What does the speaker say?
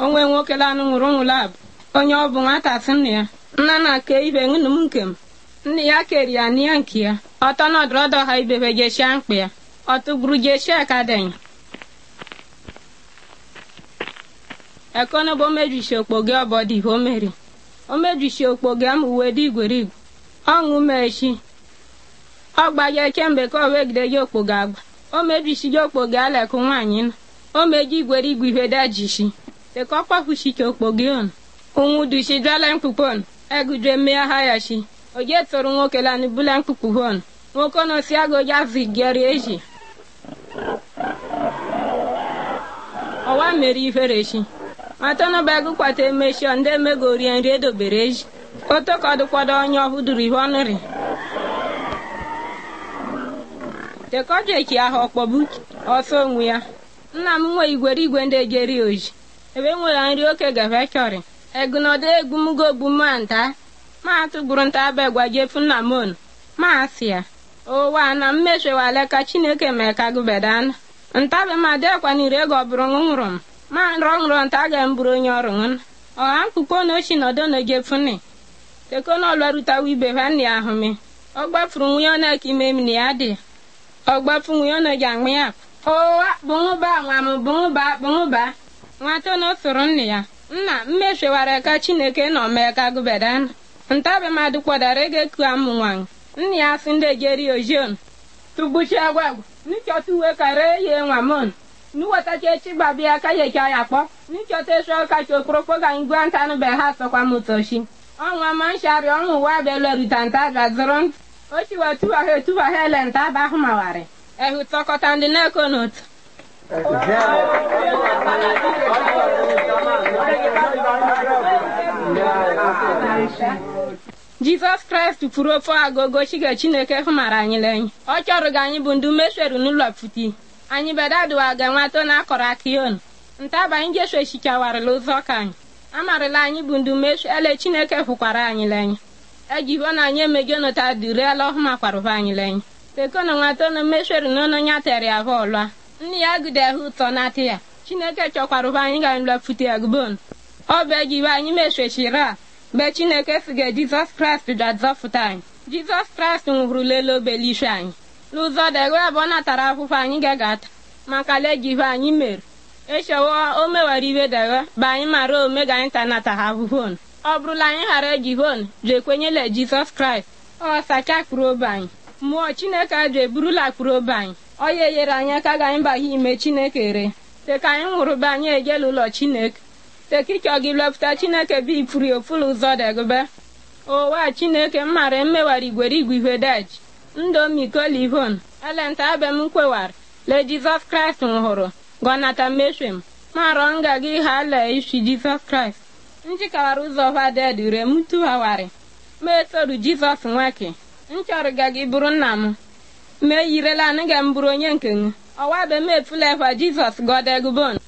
onwe nwoke lanụ nwụrụ nwụrụ abụ onye ọ bụ nwata sị nna ya nna na ke ibe ṅụnụ m nke m nna ya keri ya n'ihe nke ya ọtọ nọdụrọdọ ha ibebe jeshia mkpa ya ọtụgburu jeshia ka denya ekono bo mejisi okpoge ọbọdị ho meri o mejisi okpoge am uwe dị igwerigwe ọṅụ mechi ọ gbaje kemgbe ka o wegide ji okpoge agba o mejisi ji okpoge alekụ nwaanyị na o meji igwerigwe ihe dajisi dịka ọ kpafuchiche okpoge on ụnwụ dushi dwala mkpukpon egudre mmea ha ya shi oje tụrụ nwoke lani bula mkpukpu hon nwoke no si agoja zigeri eji ọwa mere ifere shi matọnụ begu kwata emeshi ndị emegori nri edobere eji otokodụkwado onye ọhụduru ihe ọnụrị tekọjeki ahụ ọkpọbu ọsọ onwe ya nna m nwe igwere igwe ndị ejeri oji ebe nwere nri oke gafe chọrị egunodo egumugo ogbumu nta ma atụgburu nta abegwa jefu nna m onu ma asị ya ụwa na mmechewale ka chineke mee ka gụbedana ntabe ma dekwanire ego ọ bụrụ nwụrụ m ma nrọ nrọ nta ga mburu onye ọrụ ṅụn ọha mkpukpo na ochi nọdụ na jefuni teko na ọlọrutawa ibe ha nna ya ahụ mi ọ gbafuru nwunye ọ na-eke ime m na ya dị ọ gbafu nwunye ọ na-eji aṅụ ya ụwa bụṅụba nwa m bụṅụba bụṅụba nwata na soro nna ya nna mmechewara ka chineke nọ mee ka gụbedana ntabe mmadụ kpọdara ego eku amụ nwanyị nna ya sị ndị ejeri ojion tugbuchi agwagwa nchọta uwe kara ye nwa mon nuwatacha echi gbabịa ka yecha ya kpọ nchọta esu kacha okporokpo ga anyị gwa ntanụ be ha sọkwa m ụtọchi ọnwa ma nshari ọnwụ ụwa bịalerita nta gazụrụ ntụ ochiwa tuwaha etuwaha ele nta ba ahụ mawarị ehu tọkọta ndị na-eko n'otu jizọs kraịst kwuru ofe agogo chiga chineke hụmara anyị lenye ọ chọrọ ga anyị bụ ndị mesheru n'ụlọ pụti anyị bedaduwa ga nwato na akọrọ aka yon ntaba anyị jeshu echichawarịla ụzọ ka anyị amarịla anyị bụ ndị meshu ele chineke hụkwara anyị lenye ejiho na anyị emejonota duriela ọhụmakwarụba anyị lenye tekona nwato na mesheru n'ụlọ nya tere ya bụ ọlụa nne ya gide ahụ ụtọ na-atị ya chineke chọkwarụba anyị ga anyị lọpụta ya gbon ọ bụ ejiwe anyị meshechiri a mgbe chineke siga jizọs kraịst ga-azọpụta anyị jizọs kraịst nwụrụ lele obelishu anyị n'ụzọ degwe abụọ natara akwụkwọ anyị ga-agata maka lejive anyị mere echewo o mewara ibe degwe bụ anyị mara omega anyị ta nata ha ahụhon ọ bụrụla anyị ghara ejivon ji ekwenyela jizọs kraịst ọ sacha kpụrụ obe anyị mmụọ chineke ajụ eburula kpụrụ obe anyị ọ ya enyere anyị aka ga anyị baghe ime chineke re teka anyị nwụrụ be anyị ejela ụlọ chineke tekichọ gị lepụta chineke bụ ifuri ofulu ụzọ degbe ụwa chineke mmara mmewara igwere igwe ihe deji ndomiko elenta abe m kwewara le jizọs kraịst nwụrụ gọnata meshwem marọ nga gị ha lee isi jizọs kraịst njikawara ụzọ vaded re m tughawari ma etoru jizọs nwake nchọrọ ga gị bụrụ nna m ma eyirela nị ga m bụrụ onye nke m ọwa be m efula efa jizọs gọdegbon